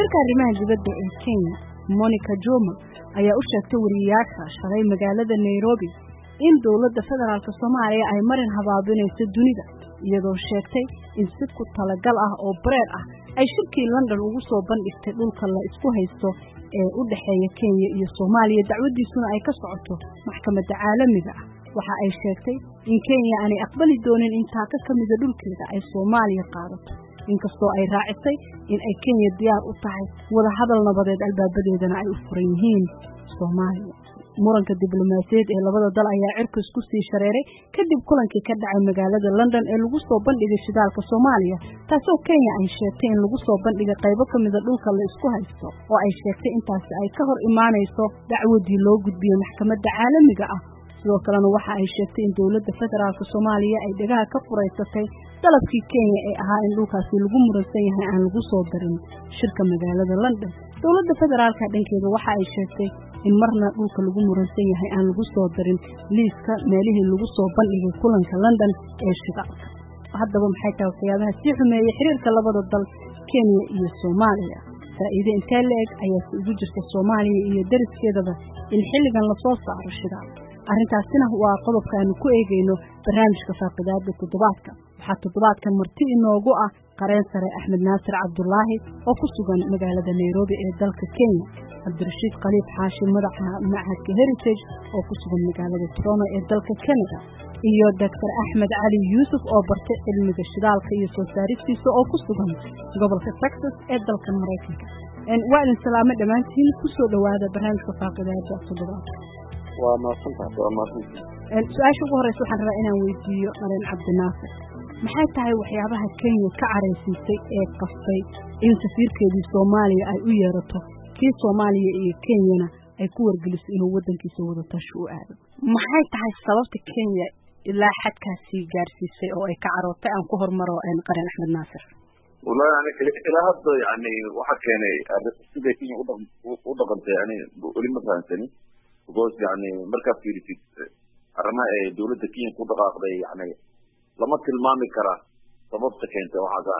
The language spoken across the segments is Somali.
wasiirka arrimaha dibadda ee kenya monica joma ayaa u sheegtay wariyayaasha shalay magaalada nairobi in dowladda federaalk soomaaliya ay marin habaabinayso dunida iyadoo sheegtay in si ku talagal ah oo bareer ah ay shirkii london ugu soo bandhigtay dhulka la isku haysto ee u dhexeeya kenya iyo soomaaliya dacwaddiisuna ay ka socoto maxkamadda caalamiga ah waxa ay sheegtay in kenya aanay aqbali doonin in taaka ka mida dhulkeeda ay soomaaliya qaadato inkastoo ay raacisay in ay kenya diyaar u tahay wada hadal nabadeed albaabadeedana ay u furan yihiin soomaaliya muranka diblomaasiyaed ee labada dal ayaa cirka isku sii shareeray kadib kulankii ka dhacay magaalada london ee lagu soo bandhigay shidaalka soomaaliya taasoo kenya ay sheegtay in lagu soo bandhigay qaybo ka mida dhulka la isku haysto oo ay sheegtay intaasi ay ka hor imaanayso dacwadii loo gudbiyey maxkamadda caalamiga ah sidoo kalena waxa ay sheegtay in dowladda federaalk soomaaliya ay dhegaha ka furaysatay dalabkii kenya ee ahaa in dhulkaasi lagu muransan yahay aan lagu soo darin shirka magaalada london dowladda federaalka dhankeeda waxa ay sheegtay in marna dhulka lagu muransan yahay aan lagu soo darin liiska meelihii lagu soo bandhigay kulanka london ee shidaalka haddaba maxay tahay waxyaabaha sii xumeeyey xiriirka labada dal kenya iyo soomaaliya faa'iide intee la-eg ayaase ugu jirta soomaaliya iyo dariskeedaba in xilligan lasoo saaro shidaal arrintaasina waa qodobka aanu ku eegayno barnaamijka faaqidaada toddobaadka waxaa toddobaadkan marti inoogu ah qareen sare axmed naasir cabdulaahi oo ku sugan magaalada nairobi ee dalka kenya cabdirashiid khaliif xaashi madaxa macadka heritage oo ku sugan magaalada toronto ee dalka canada iyo doctor axmed cali yuusuf oo bartay cilmiga shidaalka iyo soo saaristiisa oo ku sugan gobolka texas ee dalka maraykanka waa idin salaamo dhammaantiin kusoo dhowaada barnaamijka faaqidaada toddobaadka waa mahadsantahay waa mahadsantahay su-aasha ugu horeysa waxaan rabaa inaan weydiiyo qareen cabdinaasir maxay tahay waxyaabaha kenya ka caraysiisay ee qastay in safiirkeedii soomaaliya ay u yeerato kii soomaaliya iyo kenyana ay ku wargeliso inuu waddankiisa wadatashi u aado maxay tahay sababta kenya ilaa xadkaasii gaarsiisay oo ay ka carootay aan ku hormaro qareen axmed naasir wallahi yani ilaa hadda yani waxa keenay siday kenya u dhaqantay yani weli ma fahamsani because yani markaad fiirisid arrimaha ee dawladda kenya ku dhaqaaqday yani lama tilmaami kara sababta keentay waxaasa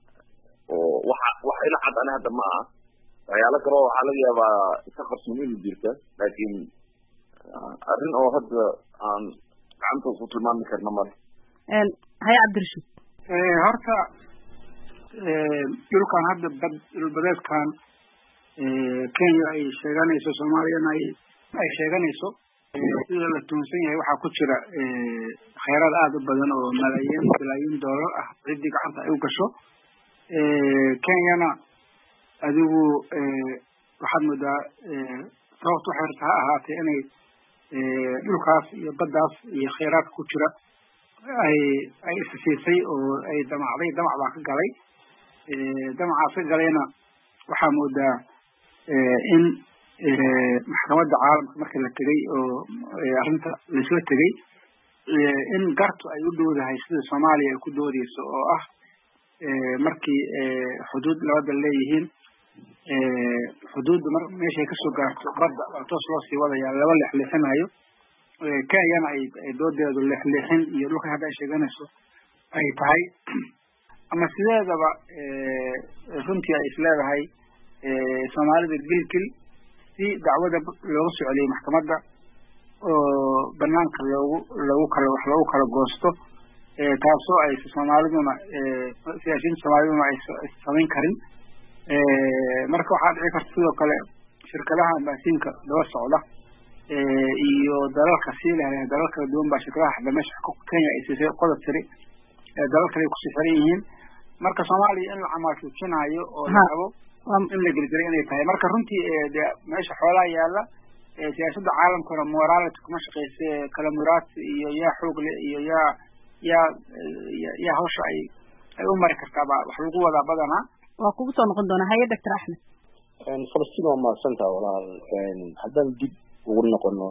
oo waxa wax ila cad ani hadda ma ah waxyaalo kaleo waxaa laga yaabaa iska qarsoon inu jirta laakiin arrin oo hadda aan gacantaas ku tilmaami karna male haye cabdirashiid horta dhulkan hadda bad dhulbadeedkan kenya ay sheeganayso soomaaliyana ay ay sheeganayso sida la tuunsan yahay waxaa ku jira khayraad aada u badan oo malaayiin bilaayiin doolar ah ciddii gacanta ay u gasho kenyana adigu waxaad moodaa sababta waxay rabta ha ahaatee inay dhulkaas iyo baddaas iyo khayraadka ku jira ay ay isasiisay oo ay damacday damac baa ka galay damacaas ka galayna waxaa moodaa in maxkamadda caalamka marka la tegay oo arrinta laisla tegay in gartu ay u dhowdahay sida soomaaliya ay ku doodeyso oo ah markii xuduud labada leeyihiin xuduudda mar meeshay kasoo gaarto badda waa toos loo sii wadaya laba leexleexinayo kenyana ay ay doodeedu leexleexin iyo dhulka hadda ay sheeganayso ay tahay ama sideedaba runtii ay isleedahay soomaalida gilgil si dacwada looga soo celiyey maxkamadda oo banaanka loogu loogu kala wax loogu kala goosto taasoo ay soomaaliduna siyaasiyiinta soomaaliduna ay samayn karin marka waxaa dhici karta sidoo kale shirkadaha ambaasiinka daba socda iyo dalalka sii leh dalal kala duwan baa shirkadaha hadda meesha kenya ay siisay qodob tiri dalal kale ay kusii xiran yihiin marka soomaaliya in la camaasujinayo oo la rabo in la gelgelay inay tahay marka runtii de meesha xoolaha yaala siyaasadda caalamkuna morality kuma shaqeyse kala muraadsi iyo yaa xoog le iyo yaa yaa yaa hawsha ay ay u mari kartaa ba wax lagu wadaa badanaa waa kugu soo noqon doonaa haye doctor axmed falastiin waa mahadsantaha walaal haddaan dib ugu noqono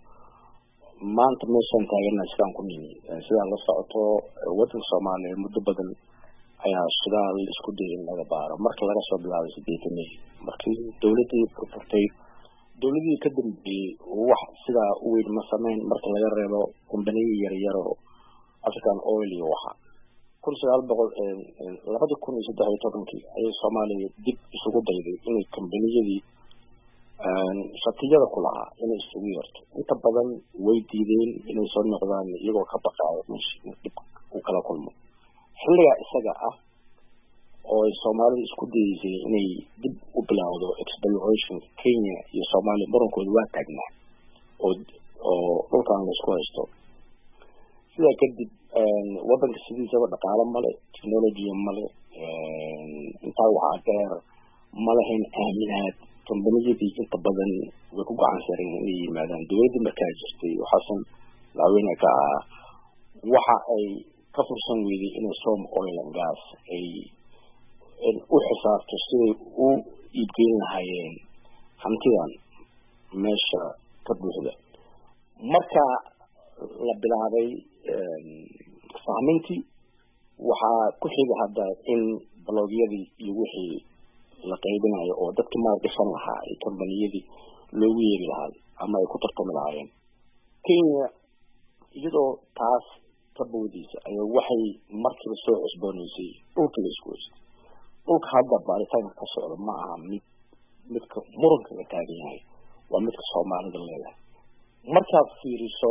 maanta meeshaan taagana sidaan ku nimi sidaan la socoto waddanka soomaaliya muddo badan ayaa shidaal isku dayay in laga baaro marka laga soo bilaabay sideetanay markii dawladdii furfurtay dawladihii ka dambeeyey wax sidaa u weyn ma sameyn marka laga reebo kumbaniya yaryaro african oil iyo waxa kun sagaal boqol labadii kun iyo saddex iyo tobankii ayay soomaaliya dib isugu dayday inay kambaniyadii shatiyada ku lahaa inay isugu yeerto inta badan way diideen inay soo noqdaan iyagoo ka baqaayo meesha dib u kala kulmo xilligaa isaga ah oo ay soomaalida isku dayeysay inay dib u bilaawdo exploration kenya iyo soomaaliya murankooda waa taagnaa oo oo dhulkan laisku haysto sidaa kadib wadanka sidiisaba dhaqaalo male technology male intaa waxaa dheer malahayn aaminaad kambaniyadii inta badan way ku gacan sareen inay yimaadaan dowladdii markaa jirtay xasan madaxweyne ka ah waxa ay ka fursan weyday inay som oil and gas ay u xisaabto siday u iibgeyn lahaayeen hantidan meesha ka buuxda marka la bilaabay sahmintii waxaa ku xiga hadda in baloogyadii iyo wixii la qaybinayo oo dadkii maalgashan lahaa ay kambaniyadii loogu yeeri lahaa ama ay ku tartami lahaayeen kenya iyadoo taas ka boodeysa ayaa waxay markiiba soo cusbooneysay dhulka la isku haystay dhulka hadda baaritaanka ka socda ma aha mid midka muranka la taagan yahay waa midka soomaalida leedahay markaad fiiriso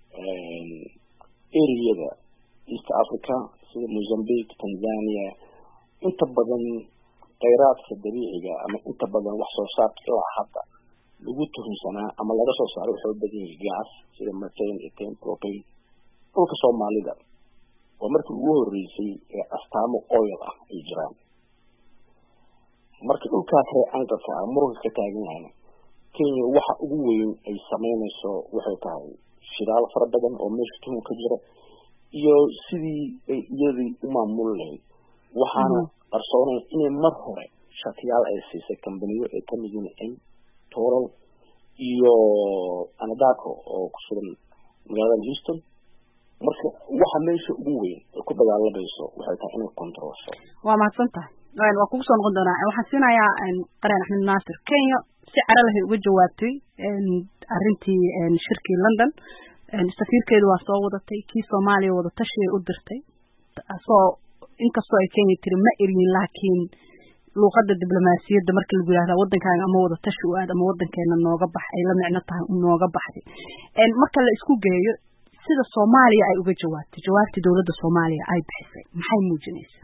ereyada east africa sida mozambique tanzania inta badan kheyraadka dabiiciga ama inta badan wax soo saarka ilaa hadda lagu tuhunsanaa ama laga soo saaro waxay u badan yahay gas sida methane ethane propane dhulka soomaalida waa markii ugu horeysay ee astaamo oil ah ay jiraan marka dhulkaas ree anqalka ah muranka ka taagan yahayna kenya waxa ugu weyn ay sameynayso waxay tahay shidaal fara badan oo meesha tuhun ka jira iyo sidii ay iyadii u maamuli lahayd waxaana qarsoonaya inay mar hore shatiyaal ay siisay kambaniyo ay kamid yihiin toral iyo anadaco oo ku sugan magaalada houston marka waxa meesha ugu weyn ay ku dagaalamayso waxay tahay inay controlsho waa mahadsan tahay waa kugu soo noqon doonaa waxaan siinayaa qareen axmed naasir kenya si cara lahay uga jawaabtay arrintii shirkii london safiirkeedu waa soo wadatay kii soomaaliya wadatashi ay u dirtay soo inkastoo ay kenya tiri ma eryin laakiin luuqada diblomaasiyadda marka lagu yihahda wadankaaga ama wadatashi u aad ama wadankeena nooga bax ay la micno tahay nooga baxday marka la isku geeyo sida soomaaliya ay uga jawaabtay jawaabtii dowladda soomaaliya ay bixisay maxay muujinaysaa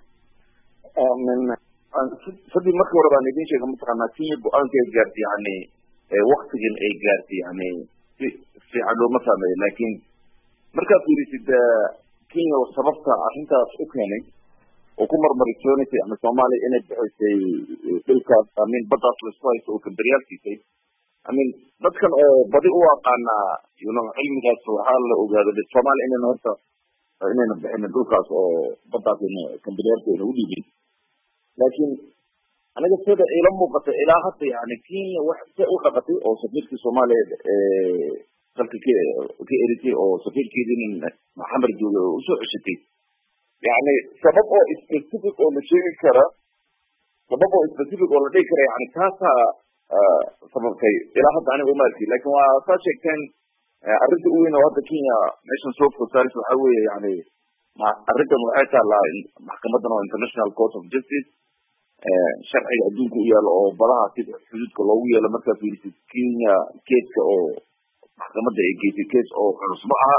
sadii markii hore baan idin sheega mataqaanaa kenya go-aanka ay gaartay yani waktigan ay gaartay yani si fiican looma fahmayo laakiin markaad fiirisid kenya sababta arrintaas u keenay oo ku marmarisoonaysay ama soomaaliya inay bixisay dhulkaas amin baddaas laisku haysto oo kambariyaalkiisay amin dadkan oo badi u aqaanaa yuno cilmigaas waxaa la ogaado de soomaaliya inayna horta inayna bixinin dhulkaas oo baddaas kambariyaalka ayna u dhiibin laakiin aniga sida ila muuqata ilaa hadda yani kenya wax se u dhaqatay oo safiirkii soomaaliya dalka ka ka eritay oo safiirkeedii maxamed jooge oo usoo ceshatay yani sabab oo specific oo la sheegi kara sabab oo specific oo la dhigi kara yani taasaa sababtay ilaa hadda aniga uma arki lakin waa saa sheegteen arrinta u weyn oo hadda kenya meeshan soo fosaris waxa weeye yani arrintan waxay taalaa maxkamadan oo international court of justice sharciga adduunka u yaalo oo badaha sida xuduudka loogu yeelo markaa fiirisid kenya keeska oo maxkamadda ay geysay kees oo culus ma aha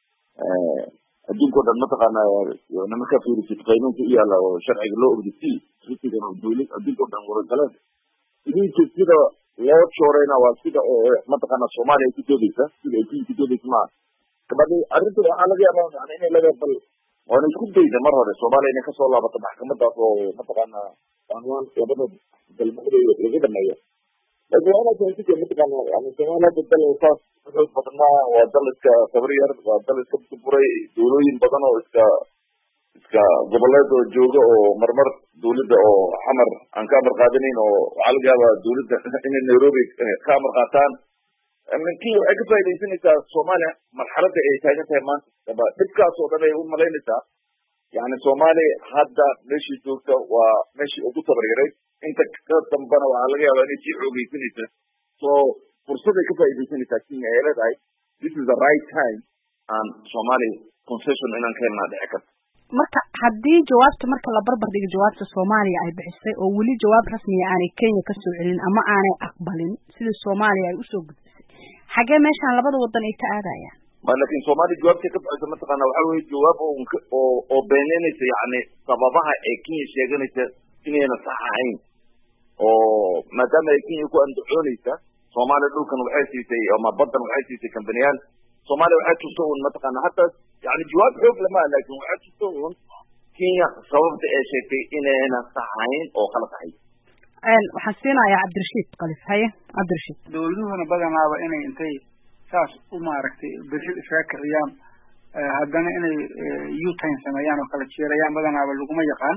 adduunka o dhan mataqaana markaa fiirisid qaynuunka u yaala oo sharciga loo ogdasi risigan oo dowlad adduunka o dhan waragaleen idinka sida loo joorayna waa sida oo mataqaana soomaaliya ay ku doodeysa sida ay kenya ku doodeysa maaha kabadi arrinta waxaa laga yaaba yani inay laga bal waana isku dayda mar hore soomaaliya inay kasoo laabato maxkamadaas oo mataqaana anwaan labada dalmada laga dhameeyo laakin waa inaad fahamtid mataqaana yani soomaaliya hadda dal saas xoog badan maaha waa dal iska sabar yar waa dal iska buburay dowlooyin badan oo iska iska goboleed oo jooga oo marmar dowladda oo xamar aan ka amar qaadanayn oo waxaa laga yaabaa dowladda inay nairobi ka amar qaataan kenya waxay ka faa'idaysanaysaa soomaaliya marxaladda ay taagan tahay maanta dhibkaas oo dhan ay u malaynaysaa yani soomaaliya hadda meeshii joogta waa meeshii ugu tabaryarayd inta ka dambana waxaa laga yaabaa inay sii xoogeysanaysa so fursaday ka faa'idaysanaysaa kenya ay leedahay this is the right time aan soomaaliya concession inaan ka helnaa dhici karta marka haddii jawaabta marka la barbar dhigo jawaabta soomaaliya ay bixisay oo weli jawaab rasmiya aanay kenya kasoo celin ama aanay aqbalin sidii soomaaliya ay usoo gudbisay xagee meeshaan labada wadan ay ka aadayaan ma laakin soomaaliya jawaabtay ka bixisa mataqaana waxa weye jawaab oo oo beeneynaysa yani sababaha ee kenya sheeganaysa inayna sax ahayn oo maadaama ay kenya ku andacoonaysa soomaaliya dhulkan waxay siisay ama badan waxay siisay kambaniyaal soomaaliya waxay tusto un mataqaana hataa yani jawaab xoog lama laakin waxay tusto un kenya sababta ee sheegtay inayna sax ahayn oo kala tahay waxaan siinayaa cabdirashiid kalif haye cabdirashiid dawladuhuna badanaaba inay intay saas u maaragtay bershid iskaga kiciyaan haddana inay utain sameeyaan oo kala jeerayaan badanaaba laguma yaqaan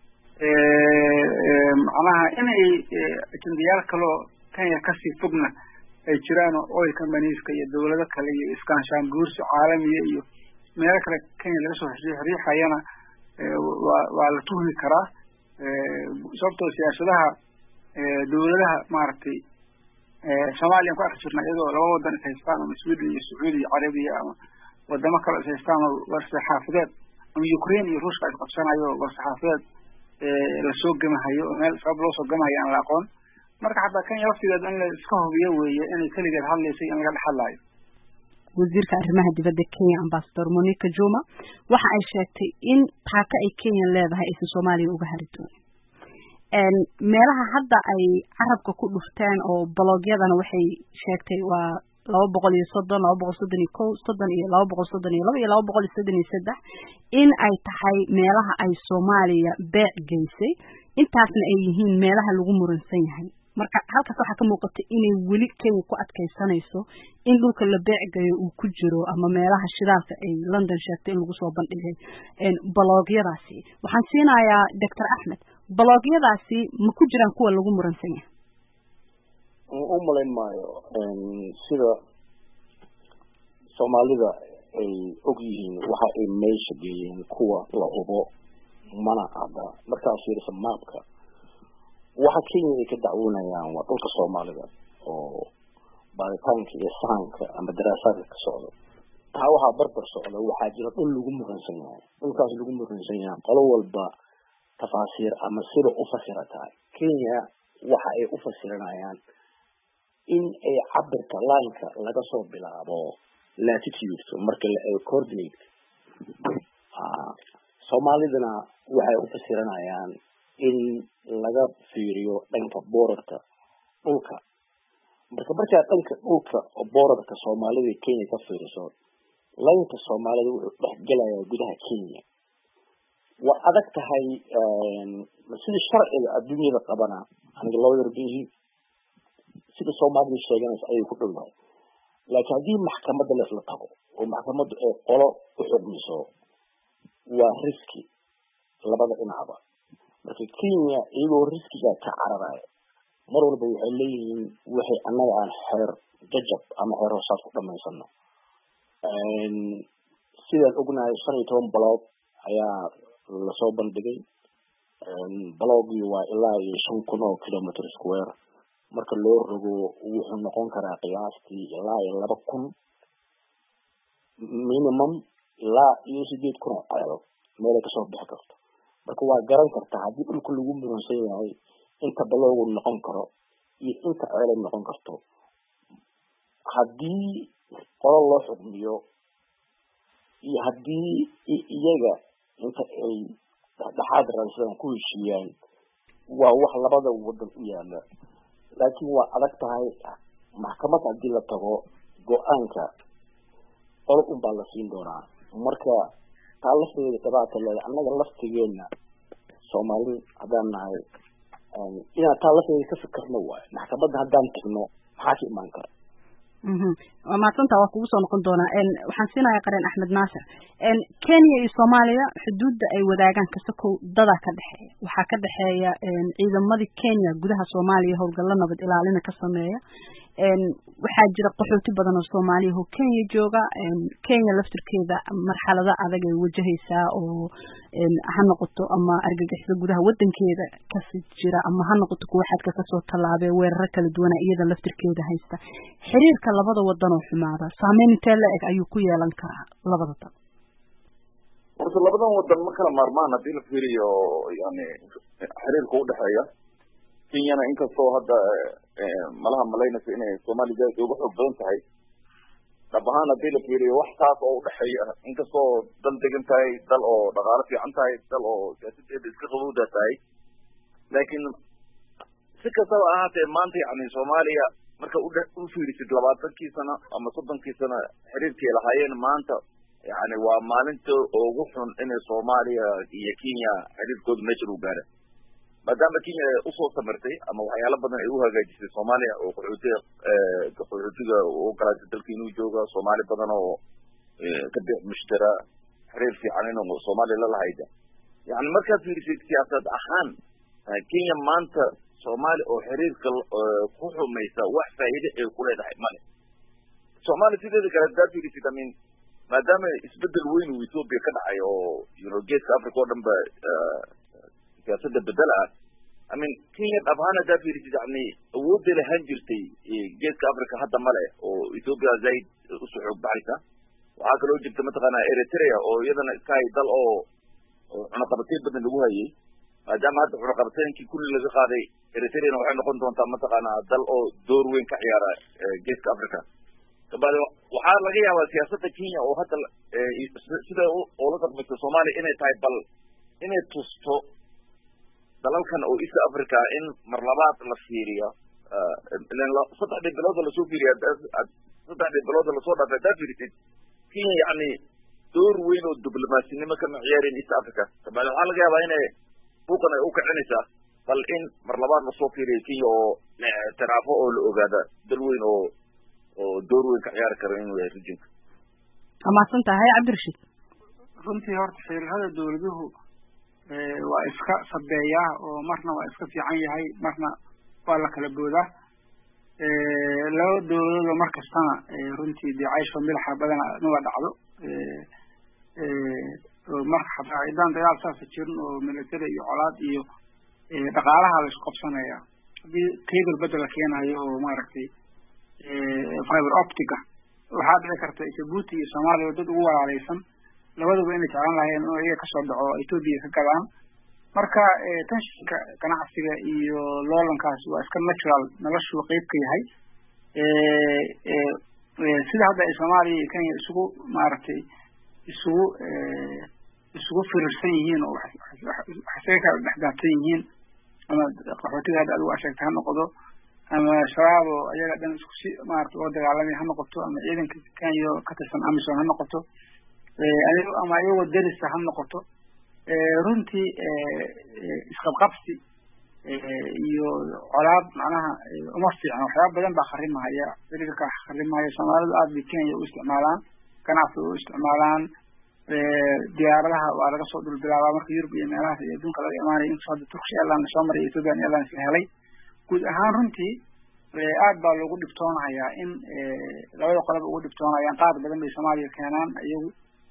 macnaha inay ajendayaal kaloo kenya kasii fogna ay jiraan oo oil companyeska iyo dawlado kale iyo iskaanshaan guursi caalamiya iyo meelo kale kenya laga soo riixayana waa waa la tuhmi karaa sababtoo siyaasadaha dawladaha maaragtay soomaaliyan ku arki jirna iyadoo laba wadan is haystaan ama sweden iyo sacuudi iyo carabiya ama wadamo kale is haystaan oo warsaxaafadeed ama ukraine iyo ruushka is qabsanayo warsaxaafadeed lasoo gemahayo oo meel sabab loo soo gemahayo aan la aqoon marka xataa kenya laftigeeda in la iska hubiyo weeye inay keligeed hadlaysay in laga dhex hadlaayo wasiirka arrimaha dibadda kenya ambasador monica juma waxa ay sheegtay in taaka ay kenya leedahay aysan soomaaliya uga hari doonin meelaha hadda ay carabka ku dhufteen oo bologyadana waxay sheegtay waa laba boqol iyo soddon laba boqol soddon iyo kow soddon iyo laba boqol soddon iyo laba iyo laba boqol iyo soddon iyo saddex in ay tahay meelaha ay soomaaliya beec geysay intaasna ay yihiin meelaha lagu muransan yahay marka halkaas waxaa ka muuqata inay weli kenya ku adkaysanayso in dhulka la beecgayo uu ku jiro ama meelaha shidaalka ay london sheegtay in lagu soo bandhigay bologyadaasi waxaan siinayaa doctor axmed bologyadaasi ma ku jiraan kuwa lagu muransan yahay u malayn maayo sida soomaalida ay og yihiin waxa ay meesha geeyeen kuwa la hubo mana cadda markaad fiirisa maabka waxa kenya ay ka dacwoonayaan waa dhulka soomaalida oo baaritaanka iyo sahanka ama daraasaadka ka socda taa waxaa barbar socda waxaa jira dhul lagu muransan yahay dhulkaas lagu muransan yahay qolo walba tafaasiir ama sida u fasirataa kenya waxa ay u fasiranayaan in ay cabirka laanka laga soo bilaabo latitude marka la eego coordinate soomaalidana waxay u fasiranayaan in laga fiiriyo dhanka boorarka dhulka marka markaa dhanka dhulka oo boorarka soomaalida kenya ka fiiriso laynka soomaalida wuxuu dhex gelayaa gudaha kenya waa adag tahay sida sharciga adduunyada qabana aniga loo yarbihi sida soomaalida sheeganaysa ayay ku dhowdahay laakiin haddii maxkamadda leesla tago oo maxkamaddu ay qolo u xugmiso waa riski labada dhinacba marka kenya iyagoo riskiga ka cararaya mar walba waxay leeyihiin waxay annaga aan xeer jajab ama xeer hoosaad ku dhamaysano sidaan ognahay shan iyo toban baloog ayaa lasoo bandhigay balogii waa ilaa iyo shan kun oo kilometer square marka loo rogo wuxuu noqon karaa qiyaastii ilaa iyo laba kun minimum ilaa iyo sideed kun oo ceelo meelay kasoo bixi karto marka waa garan kartaa haddii dhulka lagu muransan yahay inta baloogu noqon karo iyo inta ceelay noqon karto haddii qolo loo xugmiyo iyo haddii iyaga inta ay dhexdhexaad raadsadaan ku heshiiyaan waa wax labada wadan u yaala laakiin waa adag tahay maxkamad haddii la tago go-aanka qolo un baa la siin doonaa marka taa lafteeda dhibaata leeda annaga laftigeena soomaali haddaan nahay inaan taa lafteeda ka fikirno waayo maxkamadda haddaan tagno maxaa ka imaan kara waa mahadsanta waa kugu soo noqon doonaa waxaan siinayaa qareen axmed naasir kenya iyo soomaaliya xuduudda ay wadaagaan kasakow dadaa ka dhexeeya waxaa ka dhexeeya ciidamadii kenya gudaha soomaaliya howlgallo nabad ilaalina ka sameeya waxaa jira qaxooti badan oo soomaaliya oo kenya jooga kenya laftirkeeda marxalado adag ay wajahaysaa oo ha noqoto ama argagixisa gudaha wadankeeda kasi jira ama ha noqoto kuwa xadka kasoo tallaabee weeraro kala duwana iyada laftirkeeda haysta xiriirka labada wadan oo xumaada saameyn intee la eg ayuu ku yeelan karaa labada dal horta horta labadan wadan ma kala maarmaan haddii la fiiriyo yani xiriirka udhexeeya kenyana inkastoo hadda malaha malaynaysa inay soomaaliya zaaid uga xoog badan tahay dhab ahaan haddii la fiiriyo wax taas oo udhexeeya inkastoo dal degan tahay dal oo dhaqaalo fiican tahay dal oo siyaasadeeda iska qabowda tahay laakiin si kastaba ahaatee maanta yani soomaaliya marka udhe u fiirisid labaatankii sano ama soddonkii sano xiriirkay lahaayeen maanta yani waa maalinta ugu xun inay soomaaliya iyo kenya xiriirkooda meeshan u gaara maadaama kenya usoo samirtay ama waxyaalo badan ay u hagaajisay soomaaliya oo qaxootiga qaxootiga u ogolaatay dalka inuu jooga soomaali badan oo ka bix mushtara xiriir fiican inuu soomaaliya la lahayda yani markaad fiirisid siyaasad ahaan kenya maanta soomaaliya oo xiriirka ku xumaysa wax faa'iide ay ku leedahay male soomaaliya sideeda kale haddaad fiirisid amin maadaama isbedel weyn uu ethoopia ka dhacay oo you know geeska africa oo dhan ba siyaasadda bedel ah i mean kenya dhab ahaan haddaad fiirisid yani awoodday lahaan jirtay geeska africa hadda male oo ethoopia zaid usoo xoog baxaysa waxaa kaloo jirta mataqaana eritrea oo iyadana iska hay dal oo cunaqabateyn badan lagu hayay maadaama hadda cunaqabateynkii kulli laga qaaday eritreana waxay noqon doontaa mataqaana dal oo door weyn ka ciyaara geeska africa kabacdi waxaa laga yaabaa siyaasadda kenya oo hadda sida oola dhaqmaysa soomaaliya inay tahay bal inay tusto dalalkan oo east africa in mar labaad la fiiriyo saddexdii bilooda lasoo fiiriya saddexdii bilooda lasoo dhaafay haddaa fiirisid kenya yani door weyn oo diblomasinimo kama ciyaareen east africa kabacdi waxaa laga yaabaa inay buuqan ay u kicinaysaa bal in mar labaad lasoo fiiriyo kenya oo la ictiraafo oo la ogaada dal weyn oo oo door weyn ka ciyaari kara inuu yahay rijinka waa mahadsan tahay cabdirashiid runtii horta xiriirada dawladuhu waa iska sabeeyaa oo marna waa iska fiican yahay marna waa la kala boodaa laba dawladoodoo mar kastana runtii dee caysho milaxa badana nuga dhacdo marka xataa haddaan dagaal saasa jirin oo military iyo colaad iyo dhaqaalaha la isku qabsanaya haddii cable bedel la keenayo oo maaragtay fiber optica waxaa dhici karta jabuuti iyo soomaaliya dad ugu walaaleysan labaduba inay jeclaan lahayeen inuu iyaga kasoo dhaco ethoopia ka gadaan marka tenshinka ganacsiga iyo loolankaas waa iska natural noloshuu qeyb ka yahay sida hadda ay soomaaliya iyo kenya isugu maaragtay isugu isugu firirsan yihiin oo waxsaga kala dhexdaabsan yihiin ama qaxootiga hadda adigu asheegta ha noqdo ama shabaab oo ayaga dhan isku si maarata ula dagaalamay ha noqoto ama ciidanka kenya ka tirsan amison ha noqoto ama iyagoo derisa ha noqoto runtii isqabqabsi iyo colaad macnaha uma fiicna waxyaaba badan baa kharimahaya xiriirka kharimahaya soomaalidu aad bay kenya u isticmaalaan ganacsiga u isticmaalaan diyaaradaha waa laga soo dhulbilaabaa marka yurub iyo meelahaas iyo adduunka laga imaanaya inkastoo hadda turkish airline soo maray ethiopian airlines la helay guud ahaan runtii aad baa loogu dhibtoonahayaa in labada qoloba ugu dhibtoonayaan qaar badan bay soomaaliya keenaan iyagu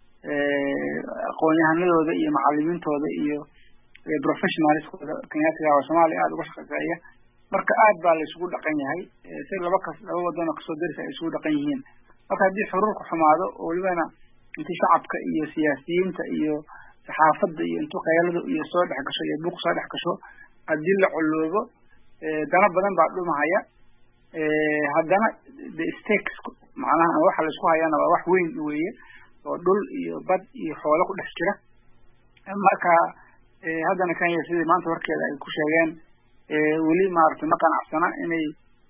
aqoon-yahanadooda iyo macalimiintooda iyo professionalskooda kenyaatiga oo soomaaliya aada uga shaqeeya marka aad baa la isugu dhaqan yahay si laba kas laba wadan oo kasoo darisa ay isugu dhaqan yihiin marka haddii xuruurku xumaado oo welibana intii shacabka iyo siyaasiyiinta iyo saxaafadda iyo intuu kheeladu iyo soo dhex gasho iyo buuq soo dhex gasho haddii la coloobo dana badan baa dhumahaya haddana the stakes macnaha waxa la isku hayana waa wax weyn weeye oo dhul iyo bad iyo xoolo ku dhex jira marka haddana kenya sidii maanta warkeeda ay ku sheegeen weli maaragtay ma qanacsana inay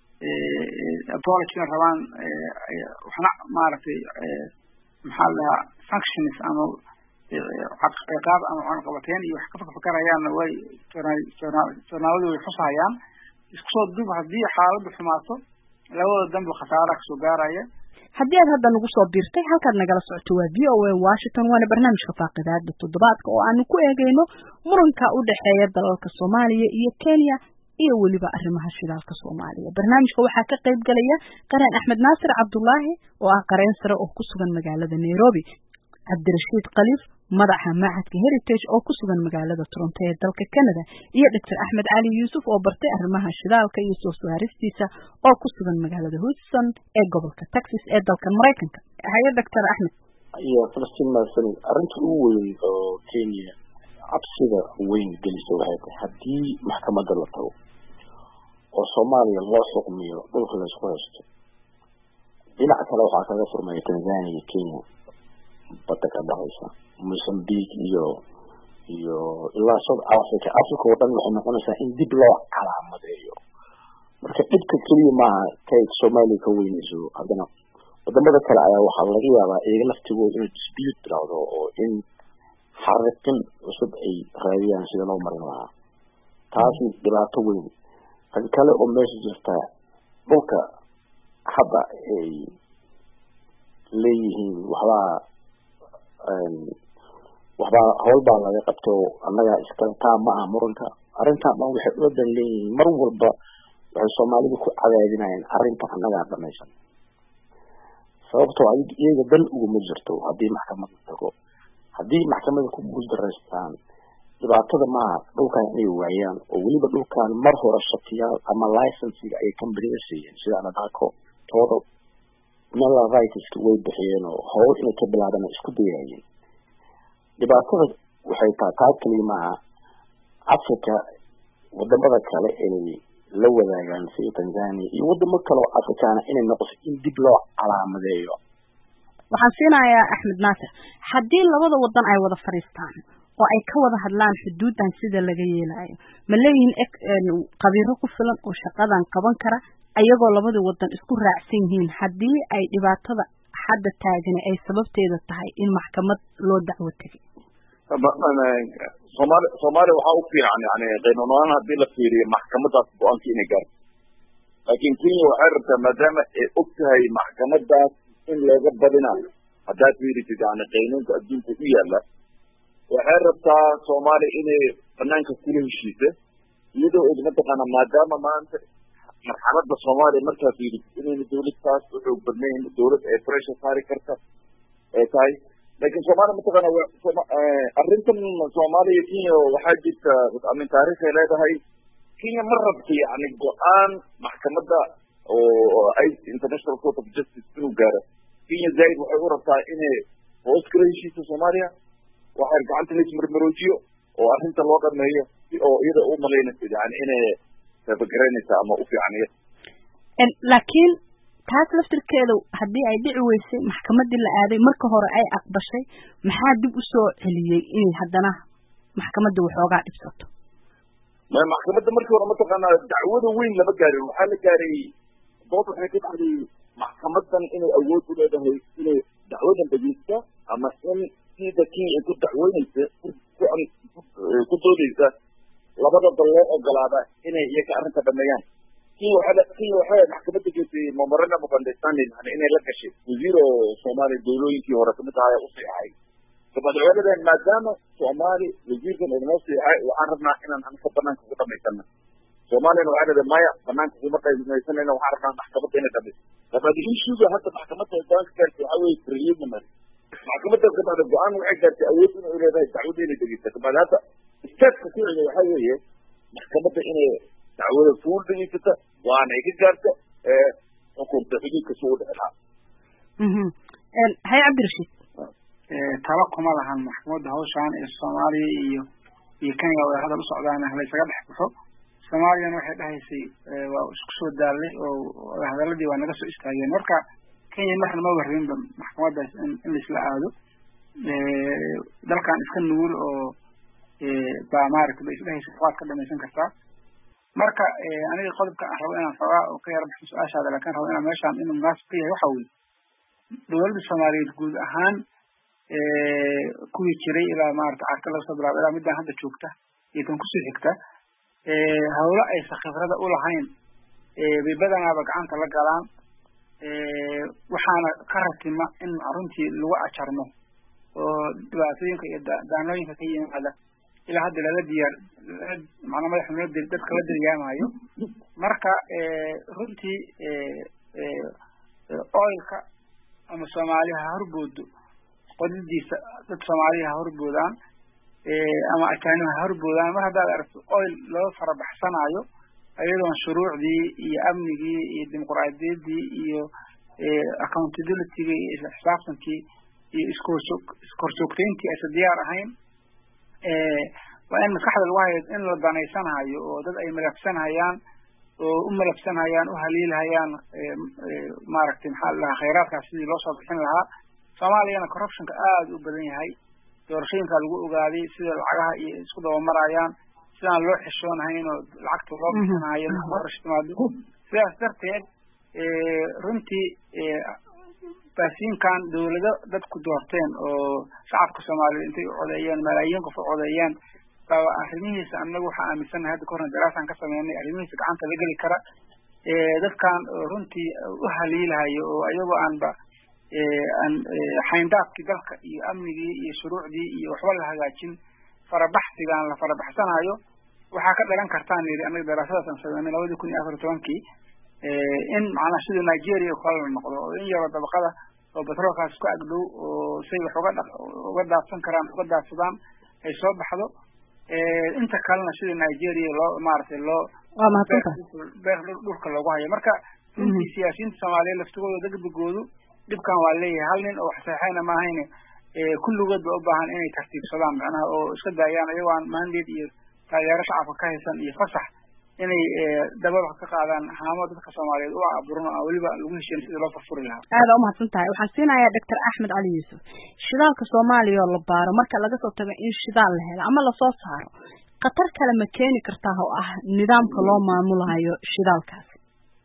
apologina rabaan waxna maaragtay maxaa la dhahaa functions ama ciqaab ama cunaqabateyn iyo wax ka fakarayaanna way joornaaladu way xusahayaan isku soo dub haddii xaaladdu xumaato labada danba khasaara kasoo gaaraya haddii aad hadda nagu soo biirtay halkaad nagala socoto waa v o a washington waana barnaamijka faaqidaada toddobaadka oo aanu ku eegeyno muranka u dhexeeya dalalka soomaaliya iyo kenya iyo weliba arrimaha shidaalka soomaaliya barnaamijka waxaa ka qayb galaya qareen axmed naasir cabdulaahi oo ah qareen sare oo ku sugan magaalada nairobi cabdirashiid khaliif madaxa macadka heritage oo ku sugan magaalada toronto ee dalka canada iyo doctor axmed cali yuusuf oo bartay arrimaha shidaalka iyo soo saaristiisa oo ku sugan magaalada houston ee gobolka texas ee dalkan maraykanka haye doctor axmed iyo falastiin maasan arrinta ugu weyn oo kenya cabsida weyn gelisa waxay tahay haddii maxkamadda la tago oo soomaaliya loo xukmiyo dhulka laysku haysto dhinac kale waxaa kaga furmaya tanzania iyo kenya badda ka dhexaysa mozambique iyo iyo ilaa south africa africa oo dhan waxay noqonaysaa in dib loo calaamadeeyo marka dhibka keliya maaha kay soomaaliya ka weynayso haddana wadamada kale ayaa waxaa laga yaabaa iyaga laftigooda inuu dispute bilowdo oo in xariqin cusub ay raadiyaan sida loo marin lahaa taasi dhibaato weyn tan kale oo meesha jirta dhulka hadda ay leeyihiin waxbaa waxbaa hawl baa laga qabto annaga iskale taa ma aha muranka arrintan dhan waxay ula dan leeyihiin mar walba waxay soomaalidu ku cadaadinayaan arrinta annagaa dhamaysan sababtoo iyaga dan uguma jirto haddii maxkamada tago haddii maxkamada ku guuldaraystaan dhibaatada maaha dhulkan inay waayaan oo weliba dhulkan mar hore shatiyaal ama licensiga ay companiga siiyeen sida anadaco tooda mela rightska way bixiyeen oo howl inay ka bilaabaan isku dayayeen dhibaatada waxay tahay taa keliya maaha africa wadamada kale inay la wadaagaan sida tanzania iyo wadamo kale oo afrikaana inay noqoto in dib loo calaamadeeyo waxaan siinayaa axmed naasir haddii labada wadan ay wada fadhiistaan oo ay ka wada hadlaan xuduudan sida laga yeelayo ma leeyihiin qabiiro ku filan oo shaqadan qaban kara ayagoo labada wadan isku raacsan yihiin haddii ay dhibaatada hadda taagani ay sababteeda tahay in maxkamad loo dacwo tegay somaali soomaaliya waxaa u fiican yani qaynuunahaan haddii la fiiriyo maxkamadaas go-aanka inay gaarto laakiin kenya waxay rabtaa maadaama ay og tahay maxkamadaas in looga badinayo haddaad fiirisid yani qaynuunka adduunka u yaala waxay rabtaa soomaaliya inay banaanka kula heshiisa iyadoo og mataqaana maadaama maanta marxalada soomaaliya markaa fiirisid inayna dawlad taas u xoog badnayn dawlad ay pressure saari karta ay tahay laakiin soomaaliya mataqaana arrintan soomaaliya kenya waxaa jirta amin taariikhay leedahay kenya ma rabta yani go-aan maxkamadda oo ay international court of justice inuu gaaro kenya zaaid waxay u rabtaa inay hoos kala heshiisa soomaaliya waxay gacanta laismarmaroojiyo oo arrinta loo dhameeyo si oo iyada u malaynaysa yani inay tabagaraynaysa ama u fiican iyada laakiin taas laftirkeedu haddii ay dhici weysay maxkamadii la aaday marka hore ay aqbashay maxaa dib usoo celiyey inay haddana maxkamadda waxoogaa dhibsato maxkamadda markii hore mataqaanaa dacwada weyn lama gaarin waxaa la gaaray dood waxay ka dhacday maxkamadan inay awood u leedahay inay dacwadan dhegeysta ama in sida kenya ay ku dacweyneysa ku doodeysa labada dal loo ogolaada inay iyaga arrinta dhameeyaan kenya waxaa kenya waxay maxkamadda geysay memorandum of understanding yani inay la gashay wasiir oo soomaaliya dawlooyinkii hore kamid ahaa u siixay madaxweynadan maadaama soomaali wasiirkan inoo siixay waxaan rabnaa inaan anka banaanka ugu dhamaysana soomaaliyana waxaa leedahay maya banaanka kuma dhamaysanayna waxaan rabnaa maxkamadda inay dhamayso labaad ishuga hadda maxkamadda go-aanka gaartay waxaa weeye preliminary maxkamadda kabacda go-aan waxay gaartay awood inay leedahay dacwadda inay dhegeysa kabacda hadda statka ku xiga waxaa weeye maxkamadda inay dacwada fuul dhegeysata waana ay ka gaarta xukunta xuduudka si u dhici lahaa hay cabdirashiid talo kuma lahan maxkamadda hawshaan ee soomaaliya iyo iyo kenya way hadal u socdaan laysaga dhex baxo soomaaliyana waxay dhahaysay waa isku soo daalay oo hadaladii waa naga soo istaageen marka kenya marna ma warrinba maxkamaddaas in in laisla aado dalkan iska nugul oo baa maaragta ba isdhahaysa waad ka dhamaysan kartaa marka aniga qodobka aan rabo inaan xoogaa oo ka yara baxo su-aashaada laakiin rabo inaan meeshaan inuu munaasib ka yahay waxa weye dowladda soomaaliyeed guud ahaan kuwii jiray ilaa maarata carka laga soo bilaabo ilaa midaan hadda joogta iyo tan kusii xigta hawlo aysan khibrada u lahayn bay badanaaba gacanta la galaan waxaana ka ratima in runtii lagu ajarmo oo dhibaatooyinka iyo daanooyinka ka yimaada ilaa hadda lala diyaar macnaa madaxa loo diri dadka la diryaamayo marka runtii oilka ama soomaaliya ha horboodo qodidiisa dad soomaaliya ha horboodaan ama ajaanib ha horboodaan mar haddaad aragto oil loo farabaxsanayo iyadoon shuruucdii iyo amnigii iyo dimuquraadiyaddii iyo accountabilityga iyo isla xisaabtankii iyo iskorsoo iskorshoogtayntii aysan diyaar ahayn waa in maskaxda lagu hayo in la danaysanhayo oo dad ay malafsanhayaan oo u malafsanhayaan u haliilhayaan maaragtay maxaa la dhahaa khayraadkaas sidii loo soo bixin lahaa soomaaliyana corruptionka aada u badan yahay doorashooyinkaa lagu ogaaday sida lacagaha iyo isku dabamarayaan sidaan loo xishoonahayn oo lacagta loo bixinayo doorasho timaado sidaas darteed runtii baasiinkan dawlado dadku doorteen oo shacabka soomaaliyeed intay u codeeyeen malaayiin qof u codeeyeen baa arrimihiisa annagu waxaa aaminsannahay hadda kahorna daraasaan ka sameynay arrimihiisa gacanta la geli kara dadkan runtii u haliilahayo oo ayagoo aanba aan xayndaabkii dalka iyo amnigii iyo shuruucdii iyo waxba la hagaajin farabaxsigaan la farabaxsanayo waxaa ka dhalan kartaan yidhi annaga daraasadaas aan sameynay labadii kun iyo afar iyo tobankii in macnaha sida nigeria oo kale la noqdo oo in yaroo dabaqada oo batroolkaas ku agdhow oo say wax uga uga daadsan karaan uga daadsadaan ay soo baxdo inta kalena sida nigeria loo maaragtay loo waa mahadsanta beer dhulka loogu hayo marka runtii siyaasiyiinta soomaaliyeed laftigooda degdegoodu dhibkan waa leeyahay hal nin oo wax saxeexayna maahayne kulligood ba u baahan inay tartiibsadaan macnaha oo iska daayaan iyagoo aan mandate iyo taageero shacabka ka haysan iyo fasax inay dababax ka qaadaan haamo dadka soomaaliyeed u aburan oo weliba lagu heshiin sidii loo furfuri lahaa aada umahadsan tahay waxaan siinayaa doctor axmed cali yuusuf shidaalka soomaaliya oo la baaro marka laga soo tago in shidaal la helo ama lasoo saaro khatar kale ma keeni kartaa oo ah nidaamka loo maamulayo shidaalkaasi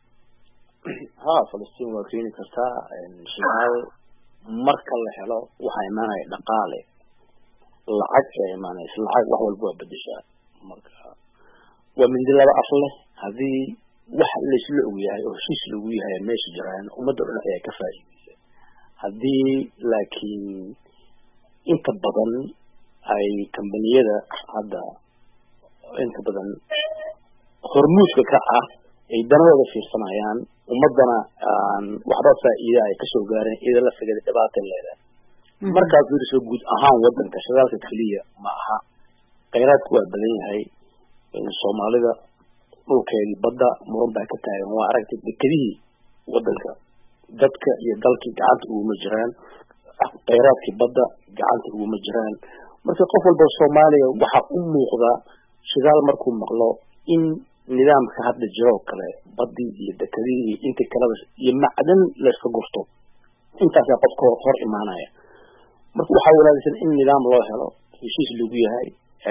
ha falastiin waa keeni kartaa shidaal marka la helo waxaa imaanaya dhaqaale lacag ayaa imaanaysa lacag wax walba waa bedeshaa marka waa mindi laba af leh haddii wax laysla og yahay oo heshiis lagu yahay meesha jiraan ummadda dhan ayaa ka faa'iideysa haddii laakiin inta badan ay kambaniyada hadda inta badan hormuudka ka ah ay danadooda fiirsanayaan ummadana aan waxba faa'iida ay kasoo gaareen iyada la sigada dhibaata leedahay markaad fiiriso guud ahaan wadanka shidaalka keliya ma aha khayraadku waa badan yahay soomaalida dhulkeedii badda muran baa ka taagan waa aragtay dekedihii wadanka dadka iyo dalkii gacanta uguma jiraan khayraadkii badda gacanta uguma jiraan marka qof walba soomaaliya waxaa u muuqda shidaal markuu maqlo in nidaamka hadda jiroo kale badii iyo dekedihii iyo intii kaleba iyo macdan layska gurto intaasaa qofka hor imaanaya marka waxaa wanaagsan in nidaam loo helo heshiis lagu yahay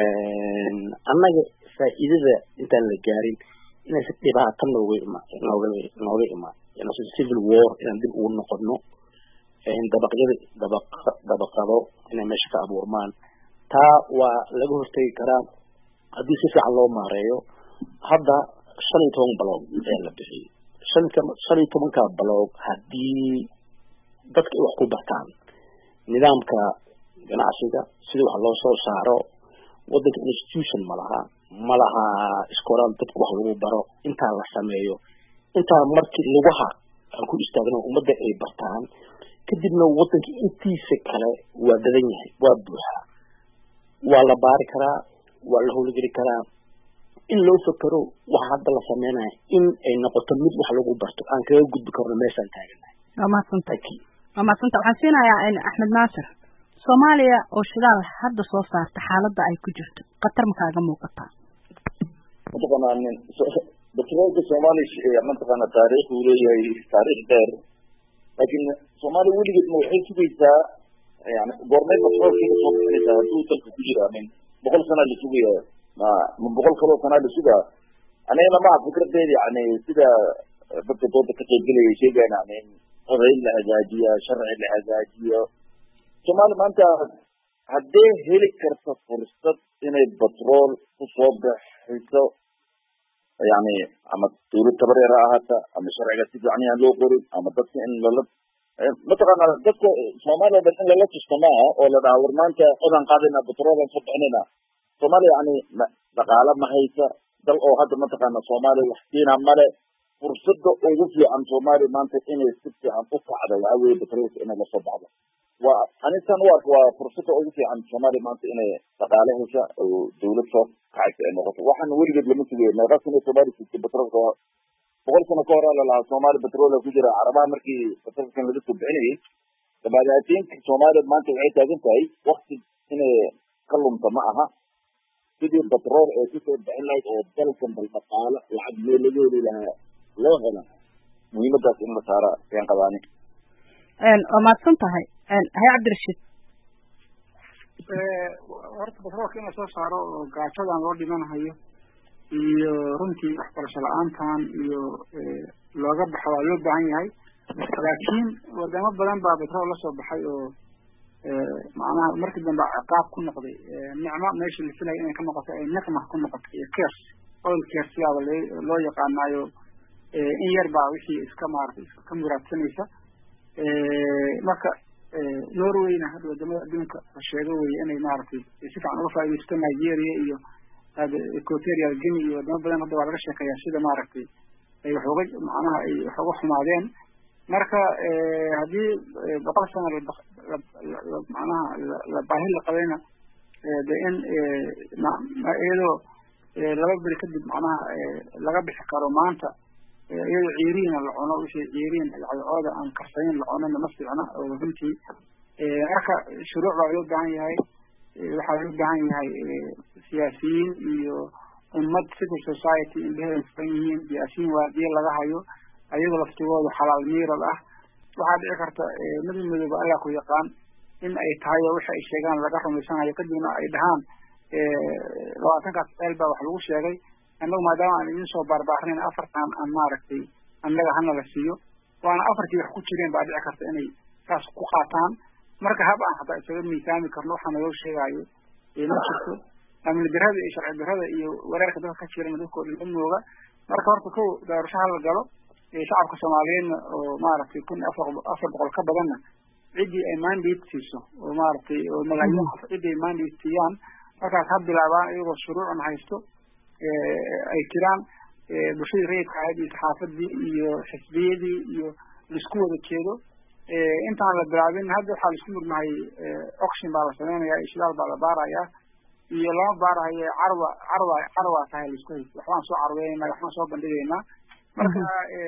annaga faa'iidada intaan la gaarin inaysa dhibaato nooga ima nooga nooga imaan inaysa civil war inaan dib ugu noqono dabaqyada dabaq dabaqado inay meesha ka abuurmaan taa waa laga hortegi karaa haddii si fiican loo maareeyo hadda shan iyo toban baloog ayaa la bixiyey shan shan iyo tobanka baloog haddii dadka ay wax ku bartaan nidaamka ganacsiga sida wax loo soo saaro wadanka institution ma laha ma laha iskoolaal dadka wax lagu baro intaa la sameeyo intaa markii lugaha aan ku istaagno ummadda ay bartaan kadibna wadanka intiisa kale waa dadan yahay waa buuxaa waa la baari karaa waa la howlgeli karaa in loo fakero waxa hadda la sameynaya in ay noqoto mid wax lagu barto aan kaga gudbi karno meeshaan taaganahay waa mahadsanta waa mahadsanta waxaan siinayaa axmed naasir soomaaliya oo shidaal hadda soo saarta xaaladda ay ku jirto khatar ma kaaga muuqataa mataqaanaa nin batroolka soomaaliya mataqaana taariikh uu leeyahay taariikh dheer laakiin soomaaliya weligeed ma waxay sugaysaa yani goormay batroolka kasoo bixinaysaa hadduu dalka ku jira min boqol sanaa la sugaya ma ma boqol kaloo sanaa la sugaa anigana maha fikradeeda yani sida dadka dooda ka qaybgelaya sheegaan yani qodayn la hagaajiya sharci la hagaajiyo soomaaliya maanta haddee heli karta fursad inay batrool kusoo bixiso yani ama dawlad tabareer ha ahaata ama sharciga si fiican yaan loo qorin ama dadka in lala mataqaana dadka soomaaliya dhan in lala tusto maaha oo la dhaha war maanta codaan qaadayna batroolaan soo bixinayna soomaaliya yani dhaqaale ma haysa dal oo hadda mataqaana soomaaliya wax siina male fursada ugu fiican soomaaliya maanta inay si fiican u kacdo waxaa weeye batroolka inay lasoo baxdo waa anintan u arka waa fursada ugu fiican soomaaliya maanta inay dhaqaale hesha oo dawlad soo kacaysa ay noqoto waxaan weligeed lama sugayo meeqa sano soomaaliya sugtay batroolka boqol sano ka hore lalahaa soomaaliya batroola ku jira carabaha markii batroolkan laga soo bixinayay dabaadaatiinka soomaaliya maanta waxay taagan tahay wakti inay ka lumta ma aha sidii batrool ee kusoo bixin lahayd oo dalkan bal dhaqaalo lacag meel laga heli lahaa loo hela muhiimadaas in la saara ayaan qabaani waa mahadsan tahay haye cabdirashiid horta batroolka in lasoo saaro oo gaajadan loo dhimanahayo iyo runtii waxbarasho la-aantan iyo looga baxo waa loo baahan yahay laakiin wadamo badan baa batrool lasoo baxay oo macnaha markii dambe ciqaab ku noqday nicmo meeshii la filaya inay ka noqoto ay niqma ku noqotay iyo kers oil kers yaaba loo yaqaanaayo in yar baa wixii iska maaratay iska muraadsanaysa marka norwayna hadda wadamada adduunka la sheego weye inay maaragtay si fiican uga faaidaysto nigeria iyo equatorial guinea iyo wadamo badan hadda waa laga sheekeeyaa sida maaragtay ay wax uga macnaha ay wax uga xumaadeen marka haddii boqol sano macnaha la baahi la qabayna de in iyadoo laba beri kadib macnaha laga bixi karo maanta iyadoo ciiriina la cuno wixii ciiriin cadcooda aan karsanin la cunana ma fiicna oo runtii marka shuruuc baa loo baahan yahay waxaa loo baahan yahay siyaasiyiin iyo ummad civil society indheheeda furan yihiin siyaasiyiin waadiye laga hayo ayagoo laftigooda xalaal miirad ah waxaa dhici karta mid midooba allah ku yaqaan in ay tahay oo waxa ay sheegaan laga rumaysanayo kadibna ay dhahaan labaatankaas ceel baa wax lagu sheegay annagu maadaama aan idin soo baarbaarin afartan aan maaragtay annaga hana la siiyo waana afartii wax ku jireen baa dhici karta inay saas ku qaataan marka hab aan hataa isaga miisaami karno waxaa naloo sheegaayo ma jirto amni darada iyo sharci darada iyo wereerka dadka ka jirana dadkao dhan ma mooga marka horta kow doorasho hala galo shacabka soomaaliyeedna oo maaragtay kun afar afar boqol ka badanna ciddii ay mandate siiso oo maaragtay oo malaayiin qof ciddii ay mandate siiyaan markaas ha bilaabaan iyagoo shuruucna haysto ay jiraan bulshadii rayidka ahayd iyo saxaafadii iyo xisbiyadii iyo laisku wada jeedo intaan la bilaabin hadda waxaa laisku murmahay oction baa la sameynaya ishdaal baa la baarayaa iyo lama baarahayo carwa carwa carwa tahay laisku haysto waxbaan soo carweynayna waxbaan soo bandhigaynaa marka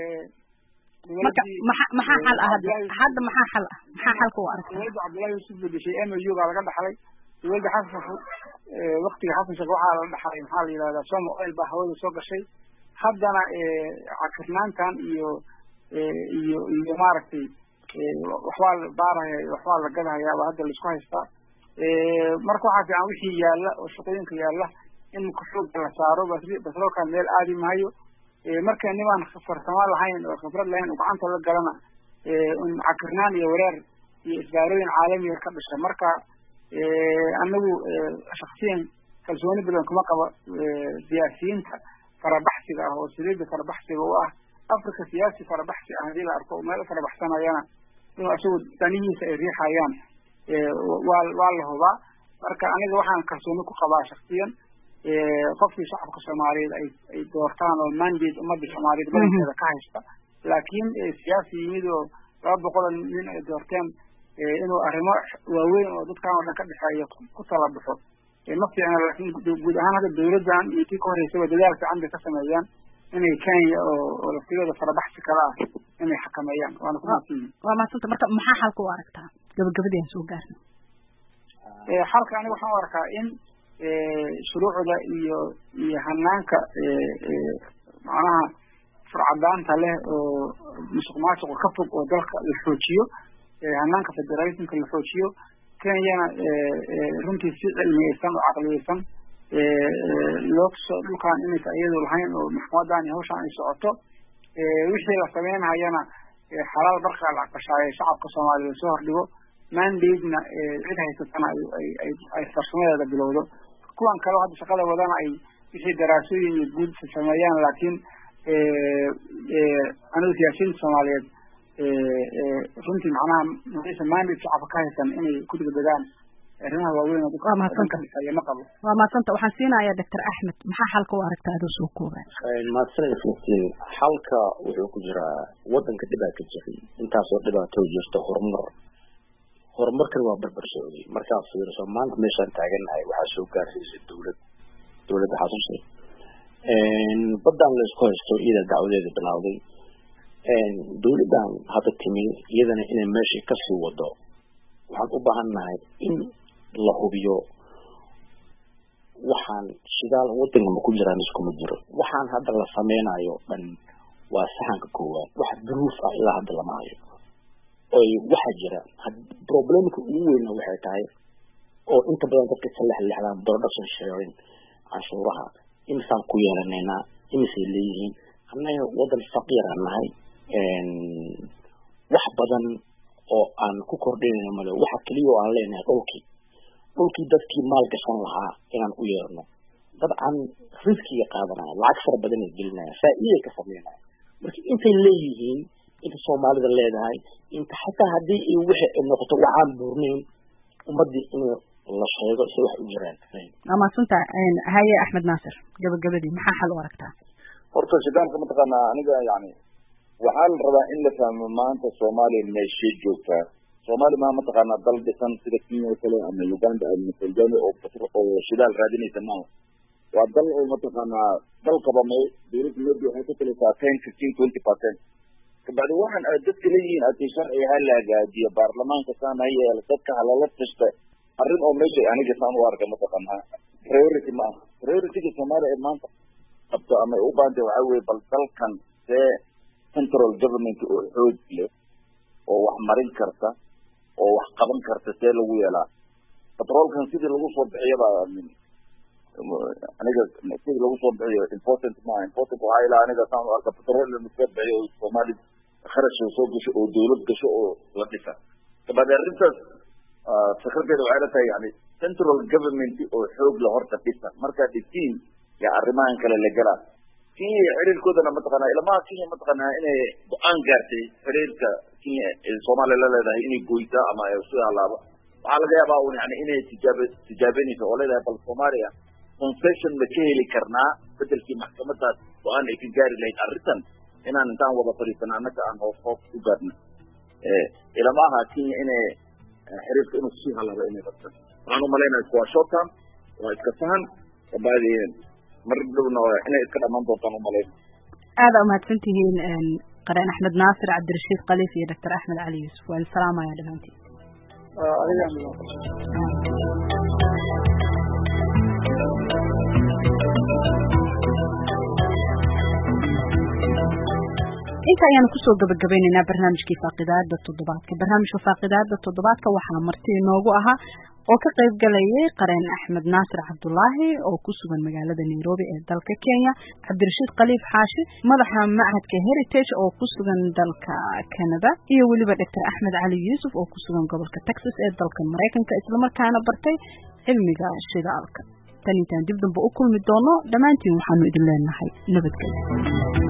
marka maxa maxaa xal ah hadda hadda maxaa xal ah maxaa xalka u aragta dowladda cabdullahi yusuf bedeshay m u baa laga dhaxlay dowladda xasan waktiga xasan sheekh waxaa la dhaxlay maxaa la yidhahdaa somo oil baa hawada soo gashay haddana cakirnaantan iyo iyo iyo maaragtay waxbaa la baaraya waxbaa la gadahaya baa hadda laisku haystaa marka waxaa fiican wixii yaalla oo shaqooyinka yaalla in xooga la saaro basroolkan meel aadi maayo marka nimaan farsamo lahayn oo khibrad lahayn oo gacanta la galana cakirnaan iyo wareer iyo isbaarooyin caalamiga ka dhasha marka anagu shaksiyan kalsooni badan kuma qabo siyaasiyiinta farabaxsiga ah oo saliida farabaxsiga u ah africa siyaasi farabaxsi ah hadii la arko meel farabaxsanayana inuu isagu danihiisa ay riixayaan waa waa la hubaa marka aniga waxaan kalsooni ku qabaa shaksiyan qofkii shacabka soomaaliyeed ay ay doortaan oo mandate ummadda soomaaliyeed badankeeda ka haysta laakiin siyaasi yimid oo laba boqol nin ay doorteen inuu arrimo waaweyn oo dadkan oo dhan ka dhexeeya ku tala baxo ma fiicna laakiin guud ahaan hadda dawladdan iyo kii ka horeysaba dadaal fiican bay ka sameeyaan inay kenya oo oo laftigooda farabaxsi kala ah inay xakameeyaan waana ku mahadsan waa mahadsanta marka maxaa xalka u aragtaa gabagabadii aan soo gaarno xalka aniga waxaan u arkaa in shuruucda iyo iyo hanaanka macnaha furcadaanta leh oo musuq maasuqa ka fog oo dalka la xoojiyo hanaanka federalismka la xoojiyo kenyana runtii si cilmiyeysan oo caqliyeysan loo tuso dhulkan inaysa iyadu lahayn oo maxkamadan iyo hawshan ay socoto wixii la sameynhayana xalaal barkaa la aqbashaayo shacabka soomaaliya soo hordhigo mandate-na cid haysatana ay farsamadeeda bilowdo kuwan kaleo hadda shaqada wadana ay wixii daraasooyin iyo guud sameeyaan laakiin anigu siyaasiyiinta soomaaliyeed runtii macnaha maysa mandate shacabka ka haysan inay ku degdegaan arrimaha waaweyn oo waa mahadsanta ma qabo waa mahadsanta waxaan siinayaa doctor axmed maxaa xalka u aragtaa adoo soo koobaa mahadsanid filistiin xalka wuxuu ku jiraa wadanka dhibaa ka jiray intaasoo dhibaato jirta horumar horumarkan waa barbar socday markaad fiiriso maanta meeshaan taagannahay waxaa soo gaarsiisay dowlad dowladda xasuusi baddaan la isku haysto iyada dacwadeeda bilowday dowladdan hadda timi iyadana inay meeshii kasii wado waxaan u baahan nahay in la hubiyo waxaan shidaal wadanka ma ku jiraan iskuma jiro waxaan hadda la sameynayo dhan waa saxanka koowaad wax duruuf ah ilaa hadda lama hayo oy waxaa jira problemka ugu weyna waxay tahay oo inta badan dadka ka lexlexdaan production sharing canshuuraha imisaan ku yeelanaynaa imisay leeyihiin annaga wadan faqiiraan nahay wax badan oo aan ku kordhinayno male waxa keliya oo aan leenahay dhulkii dhulkii dadkii maal gashan lahaa inaan u yeerno dabcan riskiga qaadanaya lacag fara badan ay gelinaya faa'iiday ka sameynaya marka intay leeyihiin inta soomaalida leedahay inta xataa haddii ay wixi ay noqoto waxaan buurnayn ummadii in la sheego si wax u jiraan waa mahadsanta haye axmed naasir gabagabadii maxaa xal u aragtaa horta shidaalka mataqaanaa aniga yani waxaa la rabaa in la fahmo maanta soomaaliya meeshee joogtaa soomaaliya maa mataqaanaa dal dhisan sida kenya oo kale ama uganda ama tanzania oo oo shidaal raadinaysa maaha waa dal oo mataqaanaa dal qabamay dowladda meedi waxay ku talisaa ten fifteen twenty percent kabacdi waxaan aad dadka leeyihiin hadii sharciga ha la hagaajiyo baarlamaanka saan ha yeelo dadka halala tashta arrin oo meesha aniga saan u arka mataqaanaa priority ma aha priorityga soomaaliya ee maanta qabto ama ay u baahantay waxaa weye bal dalkan see central government oo xoog leh oo wax marin karta oo wax qaban karta see lagu yeelaa batroolkan sidii lagu soo bixiyaba aniga sidii lagu soo bixiyo important maaha important waxaa ilaa aniga saan u arka batrool in lasoo bixiyo oo soomaali kharash soo gasho oo dowlad gasho oo la dhisa kabacdi arrintaas fikradeeda waxay la tahay yani central government oo xoog la horta dhisa markaa dhisiin yaa arrimahan kale la galaa kenya xiriirkoodana mataqaanaa ilamaha kenya mataqaanaa inay go-aan gaartay xiriirka kenya ee soomaaliya la leedahay inay goysaa ama sida halaaba waxaa laga yaabaa un yani inay tijaab tijaabenayso oo leedahay bal soomaaliya concession ma ka heli karnaa bedelkii maxkamadaas go-aan ay ka gaari lahayd arrintan inaan intaan wada fadhiisana annaga aan hoos hoos u gaarna ilamaha kenya inay xiriirka inuu sii halaabo inay rabtan waxaan umalaynaya waa short term waa iska fahan kabacdi mar dhowna inay iska dhamaan doontaan umalayn aada umahadsan tihiin qareen axmed naasir cabdirashiid khaliif iyo doctor axmed cali yuusuf waan salaamaya dhamaantiin inta ayaanu kusoo gabagabaynaynaa barnaamijkii faaqidaada toddobaadka barnaamijka faaqidaada toddobaadka waxaa marti inoogu ahaa oo ka qayb galayay qareen axmed naasir cabdulaahi oo ku sugan magaalada nairobi ee dalka kenya cabdirashiid khaliif xaashi madaxa machadka heritage oo ku sugan dalka canada iyo weliba doctor axmed cali yuusuf oo ku sugan gobolka texas ee dalka maraykanka islamarkaana bartay cilmiga shidaalka tan intaan dib damba u kulmi doono dhammaantiin waxaanu idin leenahay nabadgelyo